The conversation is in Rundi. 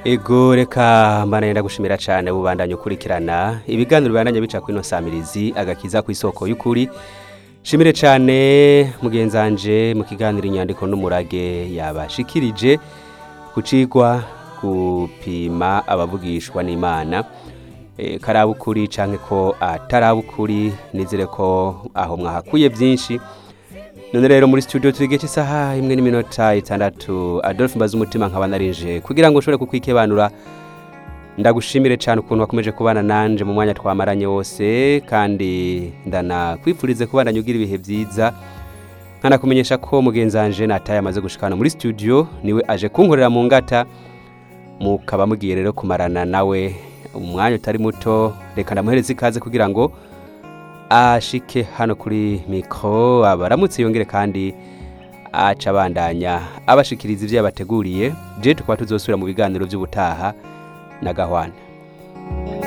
ego reka mbana ndagushimira cyane bubandanye ukurikirana ibiganiro bibandanye bica kuri ino samirizi agakiza ku isoko y'ukuri shimire cyane mugenzanje mu kiganiro inyandiko n'umurage yabashikirije kucigwa gupima abavugishwa n'imana e, karabukuri canke ko atarabukuri nizere ko aho mwahakuye byinshi none rero muri studio turi gice isaha imwe n'iminota itandatu adolphe mbaza umutima nkaba narinje kugira ngo ushobore kukwikebanura ndagushimire cyane ukuntu wakomeje kubana nanje mu mwanya twamaranye wose kandi ndanakwifurize kubandanya ugira ibihe byiza nkanakumenyesha ko mugenzanje nataye amaze gushikana muri studio niwe aje kunkorera mu ngata mukaba mugiye rero kumarana nawe umwanya utari muto reka ndamuhereze ikaze kugira ngo ashike hano kuri mikoro abaramutse yongere kandi aca abandanya abashikiriza ibyo yabateguriye je tukaba tuzosubira mu biganiro by'ubutaha na gahwana